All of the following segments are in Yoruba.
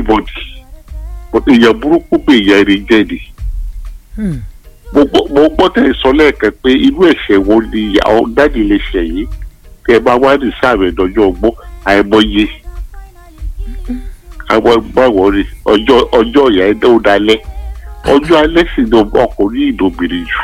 anybody èèyàn burúkú pé èèyàn rí jẹ́ ni Hmm. mo gbọ́ mo gbọ́ tẹ̀ sọ lẹ́ẹ̀kan pé irú ẹ̀ṣẹ̀ wo ni àwọn dáàdì lè ṣẹ̀ yìí kẹ́ ẹ bá wá ní sáàmì ìdọ́jọ́ ọgbọ́n àìmọye àwọn báwo rí ọjọ́ ọjọ́ ìyá ẹ̀ ó dalẹ̀ ọjọ́ alẹ́ sì ni ọkùnrin ìdòbìnrin jù.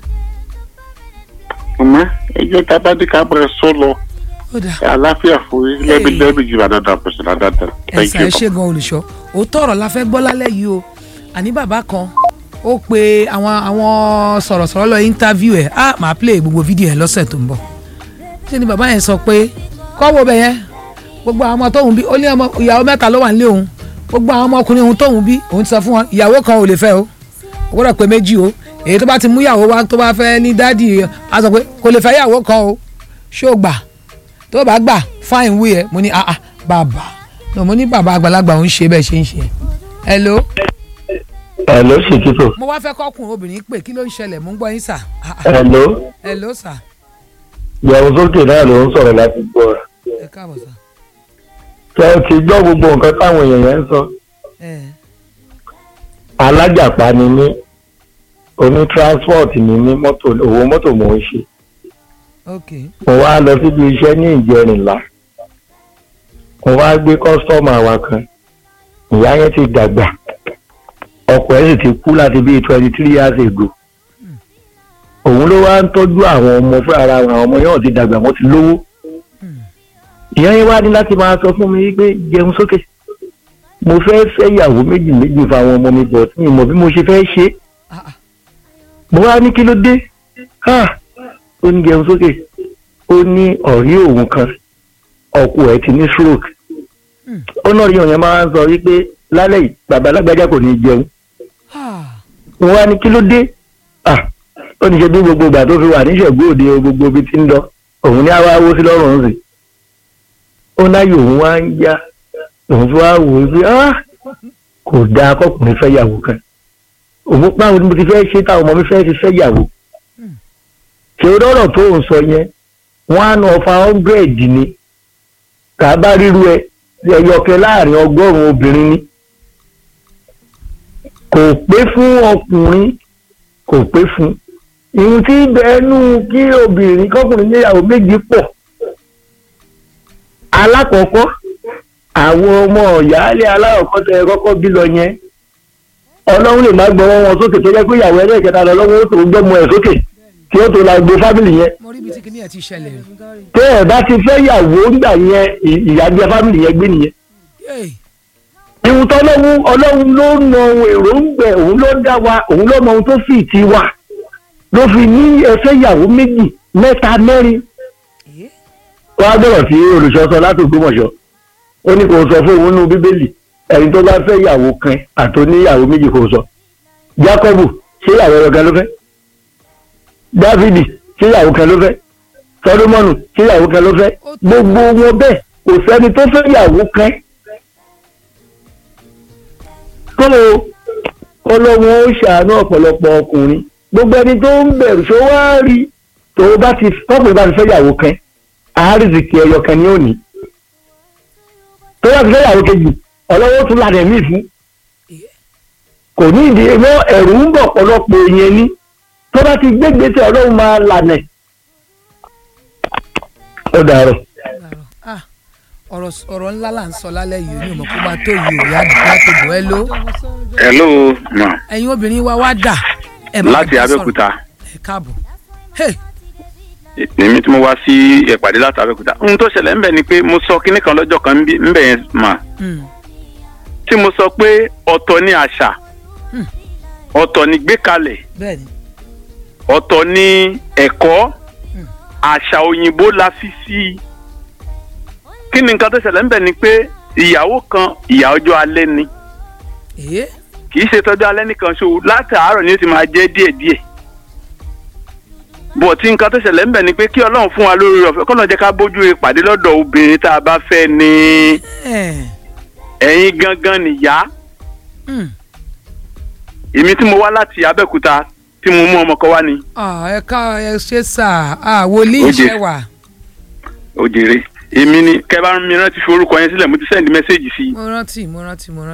ọmọ ẹjọ́ tá a bá ní ká máa sọ lọ ó dà àlàáfíà fún yín lẹ́bi lẹ́bi jù àdáda pẹ̀sẹ̀ àdáda. ẹ̀sà ẹ̀ ṣe gan olùṣọ́ òótọ́ ọ̀rọ̀ la fẹ́ gbọ́ lálẹ́ yìí o àní bàbá kan ó pe àwọn àwọn sọ̀rọ̀sọ̀rọ̀ lọ interview ẹ̀ á máa play gbogbo fídíò ẹ̀ lọ́sẹ̀ tó ń bọ̀ ṣé ni bàbá yẹn sọ pé kọ́ wo bẹ̀ yẹn gbogbo àwọn ọmọ tóun bí ó ní ọmọ ìyàwó mẹ́ta ló wà nílé òun gbogbo àwọn ọmọkùnrin òun tóun bí òun ti sọ fún wọn ìyàwó kan ò lè fẹ́ o ó gbọ́dọ̀ pé méjì o èyí tó bá ti mú ìyàwó wá tó bá fẹ́ ní dádì á sọ pé kò lè fẹ́ ìyàwó kan o ṣó gbà tó bá gbà fáìn wí ẹ mo ní ah ah bàbá no mo ní bàbá àgbàlagbà òun ṣe bẹ́ẹ̀ ṣe ń ṣe hello Hello Ṣèkìtò. mo wá fẹ́ kọ́kùnrin obìnrin pè kí ló ń ṣẹlẹ̀ mo ń gbọ́ yín sà ah ah Hello. hello sà Ìyàwó sókè náà ló ń sọ̀rọ̀ láti gbọ́. ẹ káàbọ̀ sà Ṣé o ti gbọ́ gbogbo nǹkan táwọn èèyàn yẹn ń sọ? ẹ Alájàpá ni mí. Oní transport ni mí mọ́tò owó mọ́tò mò ń ṣe. ok Mo wá lọ síbi iṣẹ́ ní ìjẹrìnlá. Mo wá gbé kọ́sítọ́mù àwa kan. Ìyá yẹn ti dàgbà. Ọkọ ẹ̀ sì ti kú láti bíi twenty three years ago. Òun ló wá ń tọ́jú àwọn ọmọ fún ara wọn. Àwọn ọmọ yẹn ò ti dàgbà wọ́n ti lówó. ìyá yẹn wá ní láti máa sọ fún mi wípé jẹun sókè mo fẹ́ fẹ́ ìyàwó méjì méjì fáwọn ọmọ mi bọ̀ tí mi mọ̀ bí mo ṣe fẹ́ ṣe ah ah mo wá ní kí ló dé ha ó ní jẹun sókè ó ní ọ̀rí òun kan ọkọ ẹ̀ ti ní stroke Hmm. ó náà rí òyìn máa ń sọ wípé lálẹ́ yìí bàbá alágbájá kò ní jẹun ah mo wá ní kí ló dé ah ó ní ṣe bí gbogbo ìgbà tó fi wà níṣẹ̀gbọ́ òde o, gbogbo ibi tí ń lọ òun ní àwa wó sí lọ́rùn ń sìn ó náyè òun wá ń yá òun fi wá wò ó pé ah kò dáa kọkùnrin fẹ́ yàwó kan òun báwo ni mo ti fẹ́ ṣe táwọn ọmọ mi fẹ́ ti fẹ́ yàwó ṣé o lọ́rọ̀ tó ń sọ yẹn wọ́n á nà ọ̀fà hundred ni kà á bá ríru ẹ ẹyọkẹ láàrin ọgọ́rùn-ún obìnrin ni kò pé fún ọkùnrin kò pé fún ìhun tí bẹ́ẹ̀nù kí obìnrin kọkùnrin níyàwó méjì pọ̀ alákọ̀ọ́kọ́ àwọn ọmọ ìyáálé aláwọ̀kọ́ tẹ kọ́kọ́ bí lọ yẹn ọlọ́run lè má gbọ́wọ́ wọn sókè tó jẹ́ pé ìyàwó ẹlẹ́ẹ̀kẹta lọ lọ́wọ́ ó tó gbọ́mọ ẹ̀ sókè kí ó tó la gbé fámìlì yẹn mo rí ibi tí kìnìyàn ti ṣẹlẹ̀ rí tẹ́ ẹ̀ bá ti fẹ́ yàwó ńgbà yẹn ì- ìyá jẹ fámìlì yẹn gbé nìyẹn Yéè. ìhun tọ́lọ́run ọlọ́run ló mọ ohun èròǹgbẹ òun ló dá wa òun ló mọ ohun tó fi ti wa ló fi ní ẹfẹ́ ìyàwó méjì mẹ́ta mẹ́rin Eh? wọ́n á gbọ́dọ̀ sí olùṣọ́sọ láti Ògbómọ̀ṣọ́ ó ní kò sọ fún òun nínú bíbélì ẹni tó bá fẹ́ ìyàwó kan àti oníyàwó méjì kò sọ Jákọ́bù ṣé ìyàwó ẹ̀rọ kan ló fẹ́ Dávìdì ṣé ìyàwó kan ló fẹ́ Sọlómọ́nù ṣé ìyàwó kan ló fẹ́ gbogbo wọn bẹ́ẹ̀ kò sẹ́ni tó fẹ́ ìyàwó kan tó ọlọ́run ó ṣàánú ọ̀pọ̀lọpọ̀ ọkùnrin gbogbo ẹni tó ń bẹ̀rù ṣó wá rí tó bá ti tọ́pọ̀ bá ti fẹ́ ìyàwó kan àárìsìkì ẹyọ kan ní òní tó bá ti fẹ́ ìyàwó kejì ọlọ́wọ́ tún lànà ẹ̀mí fún kò ní ìdí mọ́ ẹ̀rù ń bọ̀ ọ̀pọ̀lọpọ̀ èèyàn ní tó bá ti gbégbèsè ọlọ́run máa lànà ẹ̀. ó dàrọ̀. Láàárọ̀. Ah, ọ̀rọ̀ ọ̀rọ̀ ńlá là ń sọ lálẹ́ yìí ní ìmọ̀ kó máa tó yìí ò yá láti bò ẹ́ ló hello ma ẹ̀yin obìnrin wa wá dà ẹ̀ má láti bá sọ̀rọ̀. abẹ́òkúta ẹ káàbọ̀ hey èmi tí mo wá sí ìpàdé láti abẹ́òkúta ohun tó ṣẹlẹ̀ ńbẹ̀ ni pé mo sọ kinní kan lọ́jọ́ kan ńbí- ńbẹ̀ yẹn mà mm, tí mo sọ pé ọ̀tọ̀ ni àṣà Hmm. ọ̀tọ̀ ni gbékalẹ̀ bẹ́ẹ̀ ni ọ̀tọ̀ ni ẹ̀kọ́ Hmm. àṣà òyìnbó la fi sí i kí ni nǹkan tó ṣẹlẹ̀ ńbẹ̀ ni pé ìyàwó kan ìyà ọjọ́ alẹ́ ni èyí kì í ṣe tọ́jú alẹ́ nìkan ṣo láti àárọ̀ ni ó ti máa jẹ́ díẹ̀díẹ̀ bọ̀ tí nǹkan tó ṣẹlẹ̀ ńbẹ̀ ni pé kí ọlọ́run fún wa lórí ọ̀fẹ́ kọ́nà jẹ́ ká bójú ìpàdé lọ́dọ̀ obìnrin tá a bá fẹ́ ni ẹ̀ ẹ̀yin gangan nìyá mm, èmi tí mo wá láti abẹ́òkúta tí mo mú ọmọ kan wá ni ah, ẹ ká ẹ ṣe sà ah, wòlíì Ó jẹ. iṣẹ́ wà òjèrè èmi ni kẹ́ bá mi rántí fi orúkọ yẹn sílẹ̀ mo ti sẹ́ndí mẹ́sẹ́ẹ̀jì sí i mo rántí mo rántí mo rántí.